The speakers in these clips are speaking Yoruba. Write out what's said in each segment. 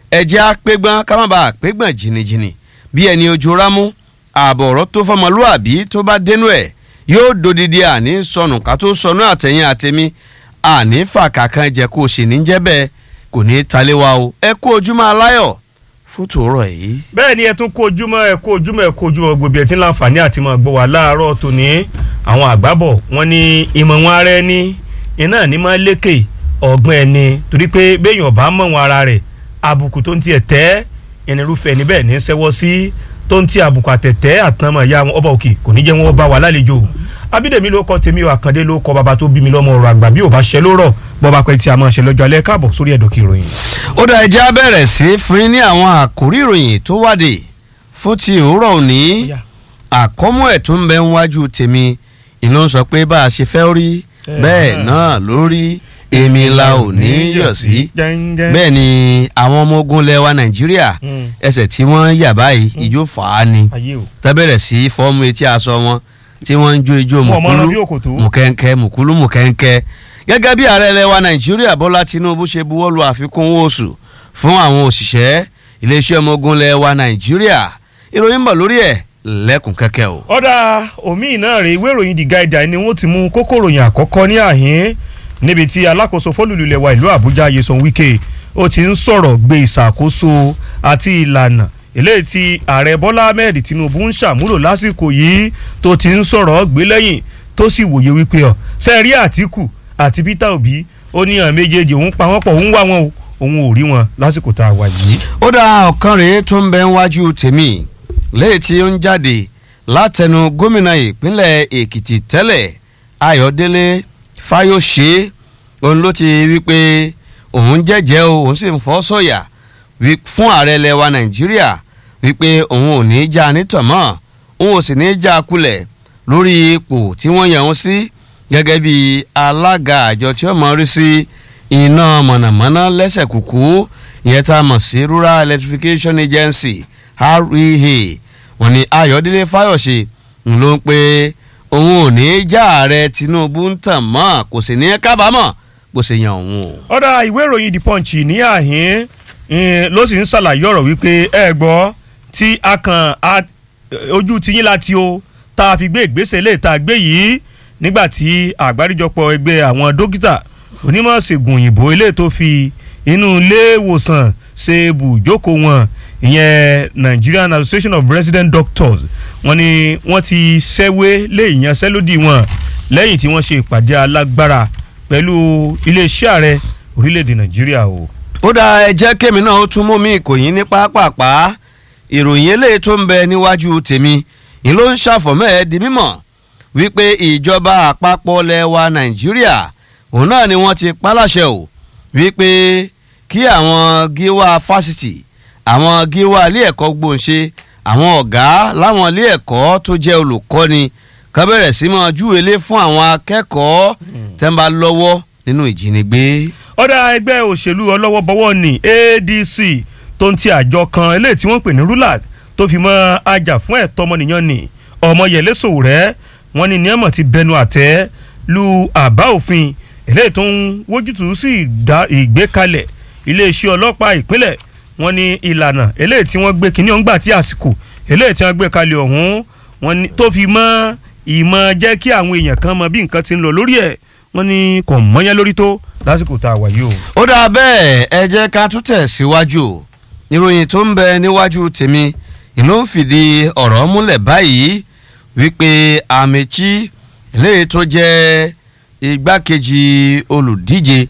ẹ̀jẹ̀ apẹ́gbọ́n ká má bàa pẹ́gbọ́n jìnnìjìnnì bí ẹni ojú rámú ààbọ̀ ọ̀rọ̀ tó fọmọlúàbí tó bá dénú ẹ̀ yóò dodidi àní sọnù ká tó sọnù àtẹ̀yìn àtẹ̀mí àní fàkà kan jẹ́ kó o sì ní jẹ́ bẹ́ẹ̀ kò ní í talé wa o ẹ kú ojúmọ́ aláyọ̀ fún tòórọ̀ yìí. bẹ́ẹ̀ ni ẹ tún kó ojúmọ́ ẹ kó ojúmọ́ ẹ kó ojúmọ́ gbòbí ẹ ti ń láǹfààní àti máa gbọ́ wá láàárọ̀ tòní àwọn àgbábọ̀ wọn ní ìmọ̀ wọn ara ẹni iná ní máa lékè ọ̀gbọ́n ẹni torí pé béèyàn bá mọ̀ wọn ara rẹ̀ àbùkù tó ń tiẹ̀ tẹ́ ẹnirúfẹ́ níbẹ̀ ní sẹ́wọ́ sí tó ń ti àbùkù àtẹ̀tẹ́ àtàmọ̀ ìyá wọn ọba òkè kò ní jẹ́ wọn bá wà lálejò abídèmí ló kọ tèmi ò àkàndé ló kọ bàbá tó bí mi lọ́mọ ọ̀rọ̀ àgbà bí ò bá ṣe ló rọ̀ bọ́ba pẹ́ tí a máa ṣe lọ́jọ́ alẹ́ káàbọ̀ sórí ẹ̀dọ̀ kí ìròyìn. ó dá ẹjẹ́ bẹ̀rẹ̀ sí fún yín ní àwọn àkórí ìròyìn tó wáde fún ti òwúrọ̀ òní àkọ́mú ẹ̀ tó ń bẹ níwájú tèmi ìlú ń sọ pé bá a ṣe fẹ́ rí bẹ́ẹ̀ náà lórí èmi la ò ní yọ̀ sí bẹ́ẹ̀ ni àwọn ọmọ ogun lẹwa nàìjíríà ẹsẹ̀ tí wọ́n yà báyìí ìjó fà á ni tẹ́bẹ̀rẹ̀ sí fọ́ọ̀mù etí aṣọ wọn tí wọ́n ń jó ijó mùkúlù mùkẹ́ńkẹ́ mùkúlù mùkẹ́ńkẹ́ gẹ́gẹ́ bí ààrẹ ilẹ̀ wa nàìjíríà bọ́lá tinubu ṣe buwọ́lu àfikún owó oṣù fún àwọn òṣìṣẹ́ iléeṣẹ́ ọmọ ogun ilẹ̀ wa nàìjíríà ìròyìn bọ̀ lórí ẹ̀ lẹ́kùn kẹ́kẹ́ o. ọ̀dà omi náà rèé ìwé ìròyìn the guide ni wọ́n ti mú kókó ìròyìn àkọ́kọ́ ní àhín níbi tí alákòóso fólùlù ilẹ̀ wa ìlú àbújá yeson wike ó ti ń sọ̀rọ̀ gbé ìṣàkóso àti ìlànà eléyìí tí ààrẹ bọ́lá ahmed tinubu ń ṣàmúlò lásìkò yìí tó ti ń sọ̀rọ̀ gbé lẹ́yìn tó sì wòye wípé ọ̀ sẹ́ẹ̀rí àtìkù àti peter obi ó ní àwọn méjèèjì òun pa wọ́n pọ̀ òun wá wọn o òun ò rí wọn lásìkò tá a wà yìí. ó dá ọ̀kan rèé tó ń bẹ níwájú tèmi léyìí tí ó ń jáde látẹnu gómìnà ìpínlẹ̀ èkìtì tẹ́lẹ̀ ayọ̀délé fáyọ̀ṣe òun ló ti wí pé òun jẹ́jẹ́ o òun sì ń fọ́ sọ̀yà fún ààrẹ ilẹ̀ wa nàìjíríà wípé òun ò ní í já nítọ̀mọ́ òun ò sì ní í já kulẹ̀ lórí ipò tí wọ́n yàn òun sí gẹ́gẹ́ bí alága àjọ tí ó mọ̀ rí sí iná mọ̀nàmọ́ná lẹ́sẹ̀ kúkú ìyẹn tá a mọ̀ sí rural electrification agency rea wọ́n ní ayọ̀délé fáyọ̀ṣe ló ń pe òun ò ní í já ààrẹ tinubu ń tàn mọ́ kò sì ní í kábàámọ̀ bó ṣe yan òun o. ọ̀dà ìwé ìròyìn the punch ní àhín ló sì ń ṣàlàyé ọ̀rọ̀ wípé ẹ gbọ́ tí a kàn ojú tiyín láti o tá a fi gbé ìgbésẹ̀ lè tá a gbé yìí nígbàtí àgbáríjọpọ̀ ẹgbẹ́ àwọn dókítà onímọ̀ ṣègùn òyìnbó ilé tó fi inú ilé ìwòsàn ṣe bùjókòó wọn ìyẹn Nigerian Association of Resident Doctors wọ́n ní wọ́n ti ṣẹ́wé lé ìyanṣẹ́lódì wọn lẹ́yìn tí wọ́n ṣe ìpàdé alágbára pẹ̀lú iléeṣẹ́ ààrẹ orílẹ̀-èdè Nàìjíríà o. ó dá ẹ jẹ́ kémi náà ó tún mú mi ìkòyín ní pápápá ìròyìn eléyìí tó ń bẹ níwájú tèmi ni ló ń ṣàfọ̀mọ́ ẹ di mímọ̀ wípé ìjọba àpapọ̀ lẹwa nàìjíríà òun náà ni wọ́n ti paláṣẹ o wípé kí àwọn gíwá fásitì àwọn gíwá ilé ẹ̀kọ́ gbòǹṣe àwọn ọ̀gá láwọn ilé ẹ̀kọ́ tó jẹ́ olùkọ́ni ká bẹ̀rẹ̀ sí máa júwèlé fún àwọn akẹ́kọ̀ọ́ tẹ́ ń bá lọ́wọ́ nínú ìjínigbé. ọ̀dà ẹgbẹ́ òṣèlú ọlọ́wọ́bọwọ́ ní ADC tó ń ti àjọ kan eléyìí tí wọ́n pè ní RULAC tó fi mọ́ ajá fún ẹ̀tọ́ ọmọnìyàn ní Ọmọyẹlé Sowore wọ́n ní níyàmọ̀ ti bẹnu àtẹ́ lu àbá òfin eléyìí tó ń wójútùú sí ìgbékalẹ̀ iléeṣẹ́ ọlọ́pàá ìpínlẹ̀ wọ́n ní ìlànà eléyìí tí wọ́n gbé kínní ọ̀ngbà tí àsìkò eléyìí tí wọ́n gbé kalẹ̀ ọ̀hún wọ́n ní tó fi mọ́ ìmọ̀ jẹ́ kí àwọn èèyàn kan mọ bí nǹkan ti ń lọ lórí ẹ̀ wọ́n ní kò mọ́yán lórí tó lásìkò tá a wà yìí o. ó dáa bẹ́ẹ̀ ẹ jẹ́ ká tún tẹ̀ síwájú ìròyìn tó ń bẹ níwájú tèmi ìlú ń fìdí ọ̀rọ̀ múlẹ̀ báyìí wípé Amechi eléyìí tó jẹ́ igbákejì olùdíje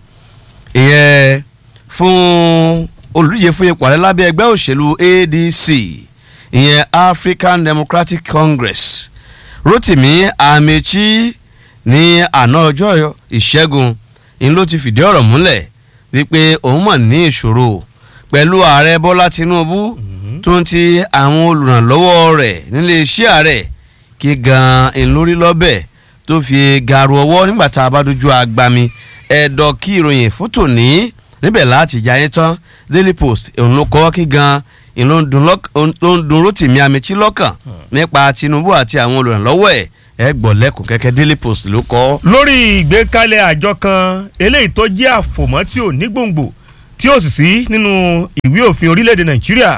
ìyẹn fún olùdíje fún ipò ààrẹ lábẹ́ ẹgbẹ́ òṣèlú ADC ìyẹn African Democratic Congress Rotimi Amechi ní àná ọjọ́ ìṣẹ́gun ni ló ti fìdí ọ̀rọ̀ múlẹ̀ wípé òun mọ̀ ní ìṣòro pẹ̀lú ààrẹ Bọ́lá Tinubu tó ń ti àwọn olùrànlọ́wọ́ rẹ̀ nílé iṣẹ́ ààrẹ kí gan-an ìlórí lọ́bẹ̀ tó fi gàrú ọwọ́ nígbà tá a bá dojú agbami ẹ̀dọ̀ kí ìròyìn fótò ní níbẹ̀ láti jayé tán Daily Post òun ló kọ́ kí gan-an ìlú ló ń dun Rotimi Amechi lọ́kàn nípa Tinubu àti àwọn olùrànlọ́wọ́ ẹ̀ ẹ gbọ́ lẹ́kùn kẹ́kẹ́ Daily Post ló kọ́. lórí ìgbékalẹ̀ àjọ kan eléyìí tó jẹ́ àfòmọ́ tí ò ní gbòǹgbò tí ó sì sí nínú ìwé òfin orílẹ̀-èdè nàìjíríà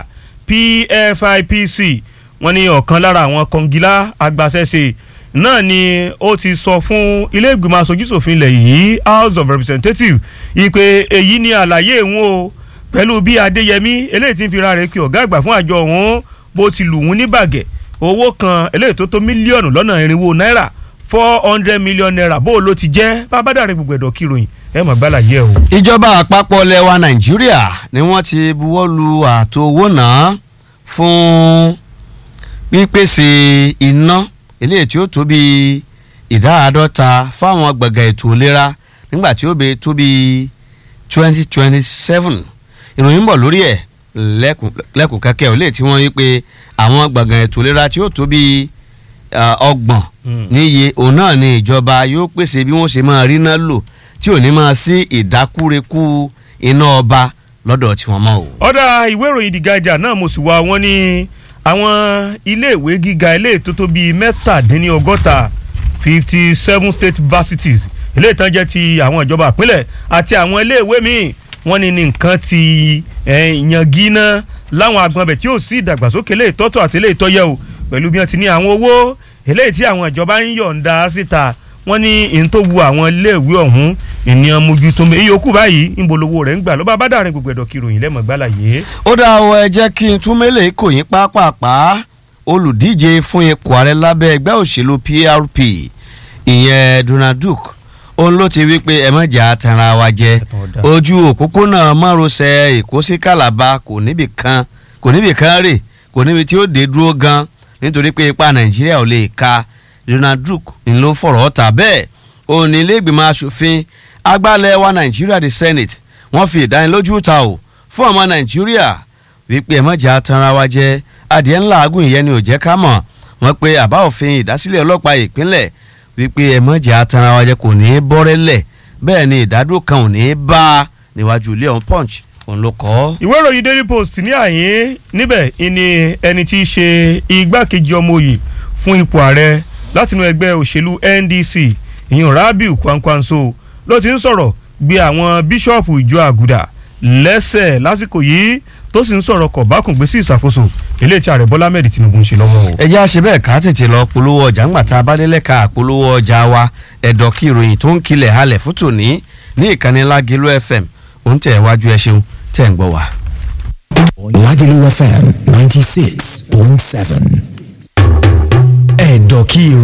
pfipc wọ́n ní ọ̀kan lára àwọn kọngilá agbaṣẹ́ṣe náà ni ó ti sọ fún ilé ìgbìmọ̀ aṣojúṣòfin ilẹ̀ yìí house of representatives ìpè èyí ni àlàyé ìwọ̀n o pẹ̀lú bí adéyẹmí eléyìí ti ń fira rẹ̀ kí ọ̀gá àgbà fún àjọ ọ̀hún bó ti lù wọ́n ní bàgẹ́ owó kan eléyìí tó tó mílíọ̀nù lọ́nà irinwó náírà four hundred million naira bó ló ti jẹ́ bábádàrin gbogbo ẹ̀dọ̀ kíròyìn ẹ̀ mọ̀ gbálà yẹ o. ìjọba àpapọ̀ lẹwa nàìjíríà ni wọ́n ti buwọ́ lu ààtò owó náà fún pípèsè iná eléyìí tí ó tó bí ìdá àádọ́ta fáwọn gbọ̀ngàn ètò ìlera nígbà tí ó bẹ tó bí twenty twenty seven ìròyìn ń bọ̀ lórí ẹ̀ lẹ́kùn kẹ́kẹ́ ò lè tí wọ́n yí pé àwọn gbọ̀ngàn ètò ìlera tí ó tó bí ọgbọ̀n níye òun náà ni ìjọba yóò pèsè bí wọ́n ṣe máa rí náà lò tí ò ní máa sí ìdákúrekú iná ọba lọ́dọ̀ tí wọ́n mọ̀ o. ọ̀dà ìwé ìròyìn The Guardian náà mo sì wá wọn ní àwọn iléèwé gíga ilé tó tó bíi mẹ́tàdínlọ́gọ́ta fifty seven state universities ilé ìtàn jẹ́ ti àwọn ìjọba ìpínlẹ̀ àti àwọn iléèwé míì wọ́n ní ní nǹkan ti yangi náà láwọn agbọ̀nbẹ̀ tí ó sì ìdàgbàsókè lè tọ́tọ̀ àti lè tọ́yẹ̀ o pẹ̀lú bí wọ́n ti ní àwọn owó eléyìí tí àwọn ìjọba ń yọ̀ǹda síta wọ́n ní ìyẹn tó wu àwọn iléèwé ọ̀hún ènìyàn mójútó mi ìyókù báyìí ń bolówó rẹ̀ ń gbà ló bá bá dàrin gbogbo ẹ̀dọ̀ kìròyìn lẹ́mọ̀ gbálà yé. ó dá ọ ẹ jẹ́ kí n tún mélèé kò yín pápápá olùdíje fún ipò ààrẹ lábẹ́ ẹgbẹ́ òṣèlú PRP ìyẹn Donald Duke òun ló ti wí pé ẹ má jà tanra wa jẹ ojú òpópónà márosẹ̀ Èkó sí Calabar kò níbì kan kò níbì kan rè kò níbi tí ó dé dúró gan nítorí pé ipa Nàìjíríà ò lè ka Donald Duke ń ló fọ̀rọ̀ ọ̀tà bẹ́ẹ̀ òun ní ilé ìgbìmọ̀ asòfin agbálẹ̀ wa Nàìjíríà the Senate wọ́n fi ìdánilójú ta o fún ọmọ Nàìjíríà wípé ẹ má jà tanra wa jẹ adìẹ ńlá agùn ìyẹn ni ò jẹ́ ká mọ̀ wọ́n pé àbá òfin ìdásílẹ̀ ọlọ́pàá ìpínlẹ̀ wípé ẹ má jà tanra wa jẹ kò ní í bọ́rẹ́lẹ̀ bẹ́ẹ̀ ni ìdádúró kan ò ní í bá a níwájú ilé ọ̀hún punch òun ló kọ́. ìwé ìròyìn daily post ní àyín níbẹ̀ ìní ẹni tí í ṣe igbákejì ọmọ òye fún ipò ààrẹ látinú ẹgbẹ́ òṣèlú NDC ìyẹn Rabiu Kwankwanso ló ti ń sọ̀rọ̀ gbé àwọn bíṣọ̀pù ìjọ àgùdà lẹ́sẹ̀ lásìkò yìí tó sì ń sọ̀rọ̀ kọ̀bákùngbé sí ìṣàkóso eléyìí tí ààrẹ Bọ́lá Ahmed Tinubu ń ṣe lọ́wọ́ o. ẹ jẹ́ àṣẹ bẹ́ẹ̀ ká tètè lọ polówó ọjà ńgbà tá a bá délẹ̀ ká polówó ọjà wa ẹ̀dọ̀ kí ìròyìn tó ń kilẹ̀ halẹ̀ fún tòní ní ìkànnì Lágẹ̀lú FM òun tẹ̀ wájú ẹ ṣeun tẹ̀ ń gbọ́ wa. Lágẹ̀lú FM ninety six point seven ẹ̀dọ̀ kí